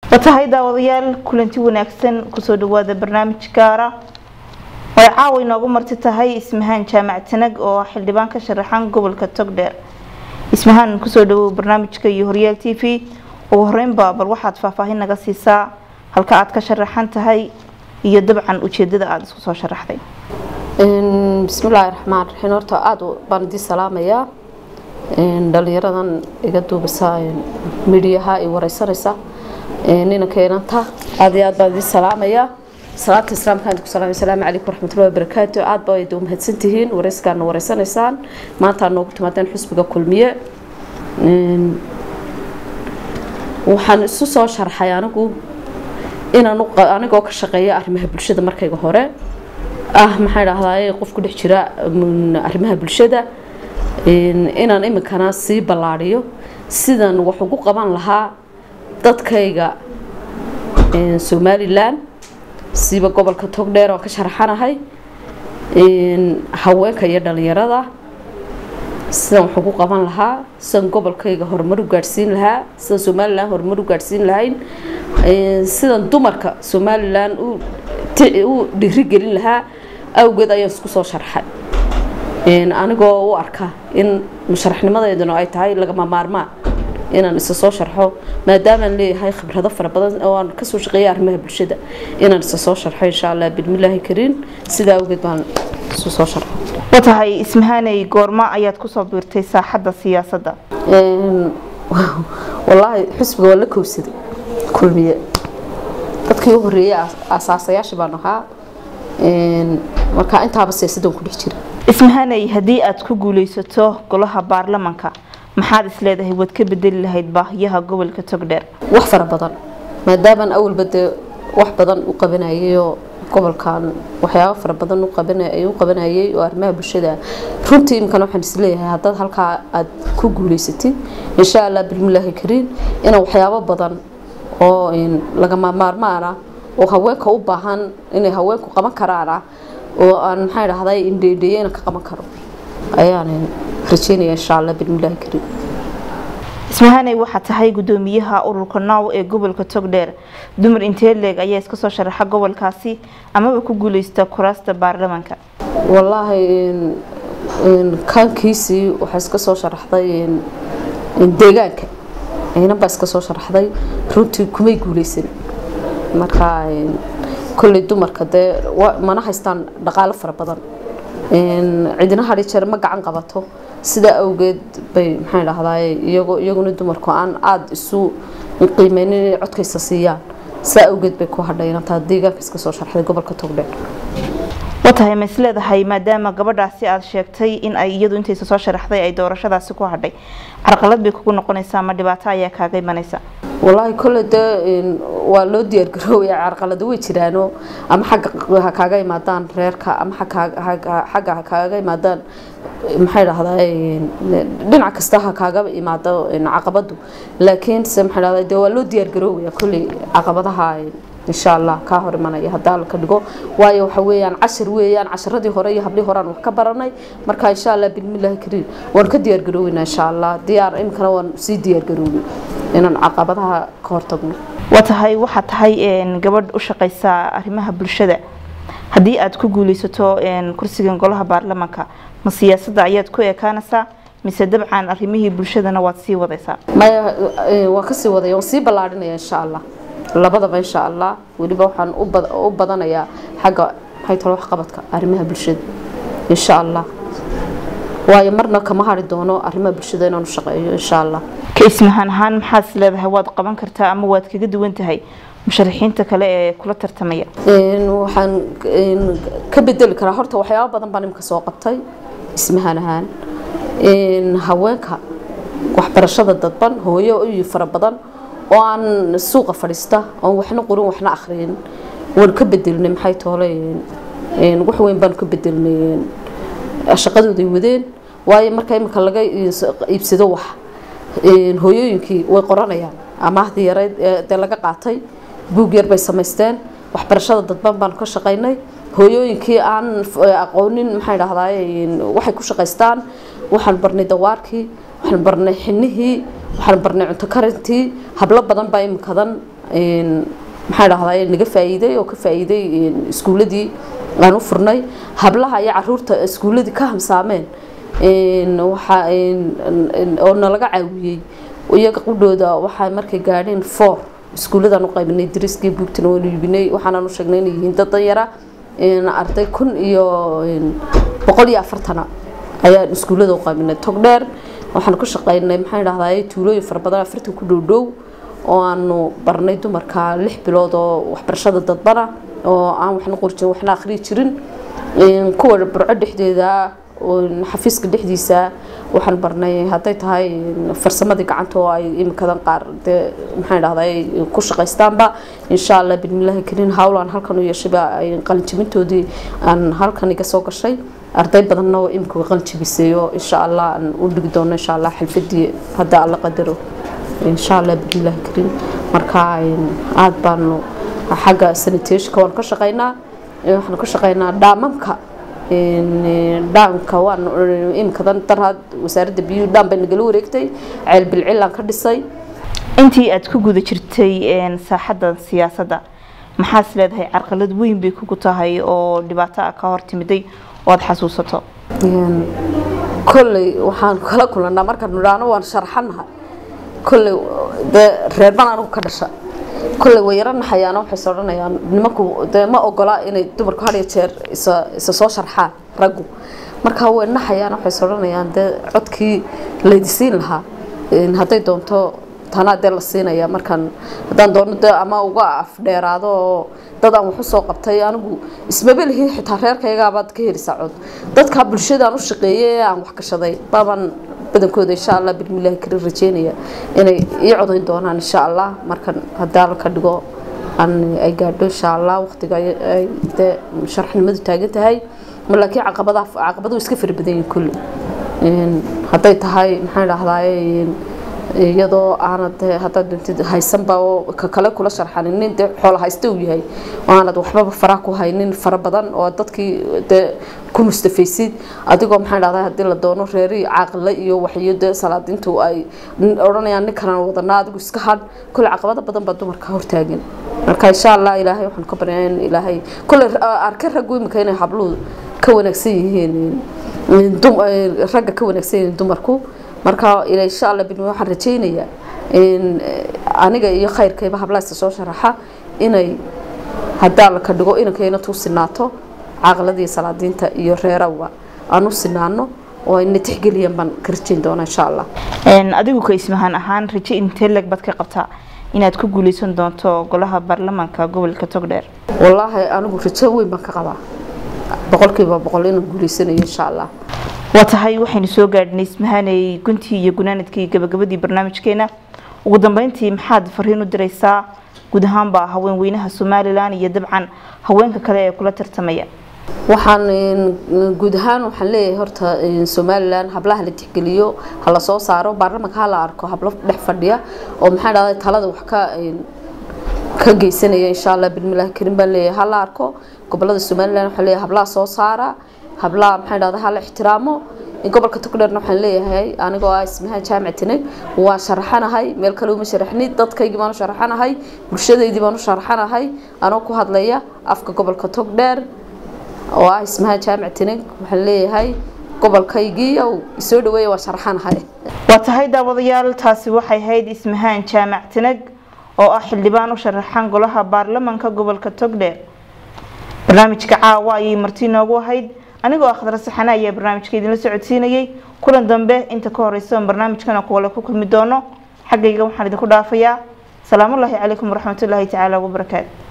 watahay daawadayaal kulanti wanaagsan kusoo dhawaada barnaamij gaara way caawa inoogu marti tahay ismahaan jaamac tanag oo xildhibaan ka sharaxan gobolka togdheer ismahaan kusoo dhawow barnaamijka iyo horyaal t v ugu horeynba bal waxaad faahfaahin naga siisaa halka aad ka sharaxan tahay iyo dabcan ujeedada aada isku soo sharaxday bismillaahi raxmaan raxiim horta aada baan idii salaamayaa dhalinyaradan iga duubisa midhiyaha ay wareysanaysa nina keenanta aada iyo aad baan idii salaamayaa salaata islaamkaan ku salaamay asalaamu calaykum waraxmatullahi wabarakaatu aad baa idin mahadsantihiin wareyskaana wareysanaysaan maanta noogu timaadeen xusbiga kulmiye waxaan isu soo sharxay anigu inaan anigoo ka shaqeeya arrimaha bulshada markayga hore ah maxaa dhahdaa qof ku dhex jira arrimaha bulshada inaan iminkana sii ballaadhiyo sidan wax ugu qaban lahaa dadkayga somalilan siiba gobolka togdheer oo ka sharaxanahay haweenka iyo dhalinyarada sidan wax ugu qaban lahaa sidan gobolkayga horumar u gaadhsiin lahaa sidan somalilan horumar u gaadhsiin lahayn sidan dumarka somalilan u dhiirigelin lahaa awgeed ayaan isku soo sharxay anigoo u arka in musharaxnimadeeduna ay tahay lagama maarmaan inaan isa soo sharxo maadaamaan leeyahay khibrado fara badan oo aan kasoo shaqeeya arrimaha bulshada inaan isa soo sharxo insha allah bismillaahi kariin sidaa awgeed baan isu soo sharxo watahay ismahaaney goorma ayaad kusoo biirtay saaxadda siyaasadda wallaahi xusbiga waa la kowsaday kulmiye dadkii u horeeyay asaasayaasha baan ahaa markaa intaaba siyaasaddan ku dhex jira ismahaaney haddii aad ku guuleysato golaha baarlamanka maxaad isleedahay waad ka bedeli lahayd baahiyaha gobolka togdheer wax fara badan maadaamaan awalba dee wax badan u qabanayayoo gobolkan waxyaabo fara badan u qabanayay oo arrimaha bulshada runtii imikana waxaan isleeyahay haddaad halkaa aad ku guuleysatid insha allah bilmillaahi kariin inaan waxyaabo badan oo lagama maarmaana oo haweenka u baahan inay haweenku qaban karaana oo aan maxaa dhahday indheedheeyena ka qaban karo ayaan rajeynaya insha allah bismillaahi kariim ismahaaney waxaa tahay gudoomiyaha ururka naaw ee gobolka togdheer dumar intee leeg ayaa iska soo sharaxa gobolkaasi amaba ku guuleysta kuraasta baarlamanka wallaahi kaankiisii waxaa iska soo sharaxday deegaanka inan baa iska soo sharaxday runtii kumay guuleysan marka kolley dumarka dee mana haystaan dhaqaalo fara badan cidina hadhi jeer ma gacan qabato sidaa awgeed bay maxaa dhahdaay iyagoo iyaguna dumarku aan aada isu qiimeynin inay codkaysa siiyaan sidaa awgeed bay ku hadhay inantaa deegaanka iska soo sharxday gobolka togdheer watahay ma is leedahay maadaama gabadhaasi aada sheegtay in ay iyadu intaysa soo sharaxday ay doorashadaasi ku hadhay carqalad bay kugu noqonaysaa ma dhibaato ayaa kaaga imanaysa wallaahi kolle dee waa loo diyaargaroobaya carqalado way jiraano ama xagga ha kaaga imaadaan reerka ama xagga ha kaaga imaadaan maxay dhahdaa dhinac kasta ha kaaga imaado caqabadu laakiin se maxay dhahdaa dee waa loo diyaargaroobaya kolley caqabadaha insha allah kaa hor imanaya hadaa ka dhigo waayo waxa weeyaan cashar weeyaan casharadii hore iyo hablii horaan wax ka baranay marka insha allah bismillaahi kariim waan ka diyaargarooweynaa insha allah diyaar iminkana waan sii diyaargaroobay inaan caqabadaha ka hortagno waa tahay waxaa tahay gabadh u shaqeysa arrimaha bulshada haddii aad ku guuleysato kursigan golaha baarlamanka ma siyaasadda ayaad ku ekaanaysaa mise dabcan arrimihii bulshadana waad sii wadaysaa maya waan kasii wadaya waan sii ballaadhinaya insha allah labadaba insha allah weliba waxaan u badanayaa xagga maxay talo waxqabadka arrimaha bulshada insha allah waayo marna kama hari doono arrimaha bulshada inaan u shaqeeyo insha allah ka ismahaan ahaan maxaad is leedahay waad qaban kartaa ama waad kaga duwan tahay musharaxiinta kale ee kula tartamaya waxaan ka bedeli karaa horta waxyaabo badan baan imika soo qabtay ismahaan ahaan haweenka waxbarashada dadban hooyo iyo fara badan oo aan suuqa fadhiista oon waxna qorin waxna akhriyin waan ka bedelnay maxay toole wax weyn baan ka bedelnay shaqadooday wadeen waayo marka iminka laga iibsado wax hooyooyinkii way qoranayaan amaahdii yareyd dee laga qaatay buug yar bay samaysteen waxbarashada dadban baan ka shaqaynay hooyooyinkii aan aqoonin maxay dhahdaa waxay ku shaqaystaan waxaan barnay dawaarkii waxaan barnay xinihii waxaan barnay cunto karintii hablo badan baa iminkadan maxaa dhahdaa naga faa'iiday oo ka faa'iiday iskuuladii aan u furnay hablaha iyo caruurta iskuuladii ka hamsaameen waxa oo nalaga caawiyey iyaga qudhooda waxaa markay gaadheen four iskuuladaan u qaybinay dariskii buugtina waanu iibinay waxaanaan u sheegnay inay yihiin dad danyara arday kun iyo boqol iyo afartana ayaan iskuullada u qaybinay togdheer waxaan ku shaqaynay maxaa dhahdaa tuulooyin fara badan afartan ku dhow dhow oo aanu barnay dumarka lix bilood oo waxbarashada dadbana oo aan waxna qorjin waxna akhriyi jirin kuwa burco dhexdeeda xafiiska dhexdiisa waxaan barnay hadday tahay farsamadii gacanta oo ay imikadan qaar dee maxaan dhahdaa ku shaqaystaanba insha allah bismillaahi kariin howlaan halkan u yeeshayba qalinjibintoodii aan halkan iga soo gashay arday badanna oo imika qalinjibisay oo insha allah aan u dhigi doono insha allah xalfadii hadda alla qadaro insha allah bismillaahi kariin marka aad baanu xagga sanitationka waan ka shaqaynaa waxaan ka shaqaynaa dhaamamka dhaamka waan imikadan daraad wasaaradda biyuhu dhaam bay nagala wareegtay ceel bilcilaan ka dhisay intii aad ku guda jirtay saaxadda siyaasadda maxaas leedahay carqalad weyn bay kugu tahay oo dhibaato ah ka hor timiday oo aada xasuusato kolley waxaan kala kulanaa markaan nidhaano waan sharxanahay kolley dee reerban anigu ka dhasha kolley way yaro naxayaana waxayse odhanayaan nimanku dee ma ogola inay dumarku had iyo jeer isa isa soo sharxaan raggu markaa way naxayaan waxayse odhanayaan dee codkii laydisiin lahaa hadday doonto tanaa dee la siinaya markaan haddaan doono dee ama uga afdheeraado oo dad aan wax u soo qabtay anigu ismaba lihiin xitaa reerkaygaabaad ka helisaa cod dadka bulshadaan u shaqeeyay ee aan wax gashaday baabaan badankooda insha allah bismillaahi karin rajeynaya inay ii codayn doonaan insha allah markan hadaa ka dhigo aan ay gaadho insha allah waqtiga ay dee sharxnimadu taagan tahay laakiin caqabadaha caqabaduhu iska fara badan yihiin kulli hadday tahay maxaan dhahdaa iyadoo aanad haddaad doontid haysanba oo ka kale kula sharxanin nin dee xoola haysta uu yahay oo aanad waxbaba faraha ku haynin fara badan oo dadkii dee ku mustafaysid adigoo maxaan dhahdaa haddii la doono reeri caaqile iyo waxyo dee salaadintu ay odhanayaan ninkanaan wadanaa adigu iska hadh kule caqabado badan baa dumarka hortaagan marka insha allah ilaahay waxaan ka baryaa in ilaahay kule arke raggu imika inay habluhu ka wanaagsan yihiin ragga ka wanaagsan yihiin dumarku marka insha alla bin waxaan rajaynayaa aniga iyo khayrkayba hablaasta soo sharaxa inay hadaa la ka dhigo inankayna tuu sinaato caqladii salaadiinta iyo reerawga aan u sinaano oo ayna tixgeliyaan baan ka rajayn doonaa insha allah adigu ka ismahaan ahaan raje intee leg baad ka qabtaa inaad ku guuleysan doonto golaha baarlamaanka gobolka togdheer wallaahi anigu rajo weyn baan ka qabaa boqolkiiba boqol inaan guuleysanayo insha allah waa tahay waxaynu soo gaadhnay ismahaanay guntii iyo gunaanadkii gabagabadii barnaamijkeena ugu dambeyntii maxaad fariin u diraysaa guud ahaanba haween weynaha somalilan iyo dabcan haweenka kale ee kula tartamaya waxaan guud ahaan waxaan leeyahay horta somalilan hablaha la tixgeliyo ha la soo saaro baarlamanka ha la arko hablo dhex fadhiya oo maxaa dhahday talada wax ka ka geysanaya insha allah bismillahi karim baan leeyahay ha la arko gobolada somalilan waxaan leeyahay hablaha soo saara hablaha maxaa dhahday ha la ixtiraamo gobolka togdheerna waxaan leeyahay anigoo ah ismahaan jaamac tinag waan sharaxanahay meel kale uma sharaxni dadkaygii baan u sharaxanahay bulshadaydii baan u sharaxanahay anoo ku hadlaya afka gobolka togdheer oo ah ismahaan jaamac tinag waxaan leeyahay gobolkaygii ow isoo dhaweeya waan sharaxanahay waa tahay daawadayaal taasi waxay ahayd ismahaan jaamac tinag oo ah xildhibaan u sharaxan golaha baarlamanka gobolka togdheer barnaamijka caawa ayay marti noogu ahayd anigoo akhdar saxana ayaa barnaamijka idinla socodsiinayay kulan dambe inta ka horeysa oon barnaamijkana kuwale ku kulmi doono xaggayga waxaan idinku dhaafayaa salaamullaahi calaykum waraxmatullaahi tacaala wabarakaatu